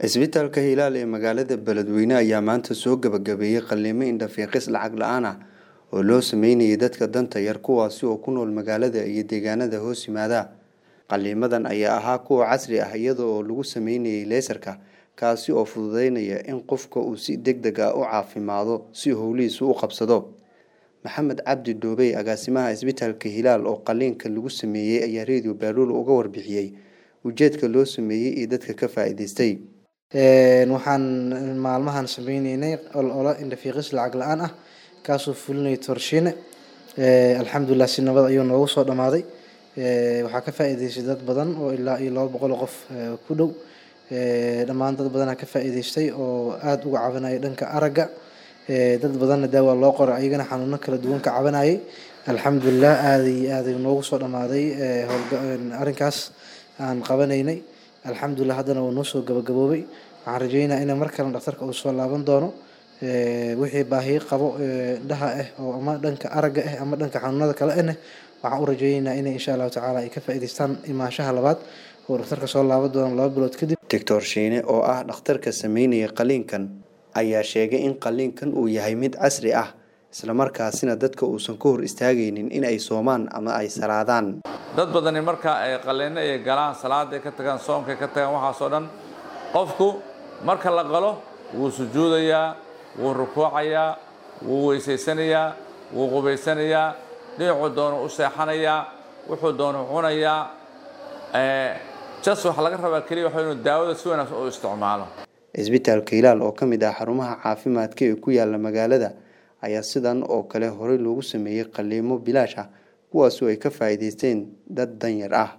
Cisbitaalka Hilaal ee magaalada Beledweyne ayaa maanta soo gabagabeeyay qalliimo indho-fiiqis lacag la'aan ah oo loo sameynayay dadka danta yar kuwaasi oo ku nool magaalada iyo deegaanada hoos yimaada. Qalliimadan ayaa ahaa kuwo casri ah iyada oo lagu sameynayay leysarka kaasi oo fududeynaya in qofka uu si degdeg ah u caafimaado si howlihiisa u qabsado. Maxamed Cabdi Dhoobey agaasimaha Cisbitaalka Hilaal oo qalliinka lagu sameeyay ayaa Radio Baalula uga warbixiyay ujeedka loo sameeyay iyo dadka ka faa'iidaystay. waxaan maalmahan sameyneynay olole indho-fiiqis lacag la-aan ah kaasoo fulinaya torshiine alxamdulilah si nabad ayuu noogu soo dhamaaday waxaa ka faa'iidaystay dad badan oo ilaa iyo laba boqol oo qof ku dhow dhammaan dad badanaa ka faa'iidaystay oo aada uga cabanaya dhanka aragga dad badanna daawa loo qoray ayagana xanuuno kala duwan ka cabanayay alxamdulilah aada iyo aad ayuu noogu soo dhamaaday arrinkaas aan qabanaynay alxamdulilah haddana wuu noo soo gabagaboobay waxaan rajeynayaa in mar kale dhakhtarka uu soo laaban doono wixii baahiyo qabo indhaha ah oo ama dhanka aragga ah ama dhanka xanuunada kale ahna waxaan u rajeynayaa in insha allahu tacaala ay ka faa'iidaystaan imaanshaha labaad oo dhakhtarka soo laaban doono laba bilood kadib Doctor Shiine oo ah dhakhtarka sameynaya qalliinkan ayaa sheegay in qalliinkan uu yahay mid casri ah isla markaasina dadka uusan ka hor istaagaynin in ay soomaan ama ay salaadaan dad badani marka ay qalliino ay galaan salaaday ka tagaan soomkay ka tagaan waxaasoo dhan qofku marka la qalo wuu sujuudayaa wuu rukuucayaa wuu weysaysanayaa wuu qubaysanayaa dhinacuu doono u seexanayaa wuxuu doono cunayaa jas waxaa laga rabaa keliya waxa inuu daawada si wanaagsan u isticmaalo Cisbitaalka Hilaal oo ka mid ah xarumaha caafimaadka ee ku yaala magaalada ayaa sidan oo kale horey loogu sameeyay qalliimo bilaash ah kuwaas oo ay ka faa'iidaysteen dad danyar ah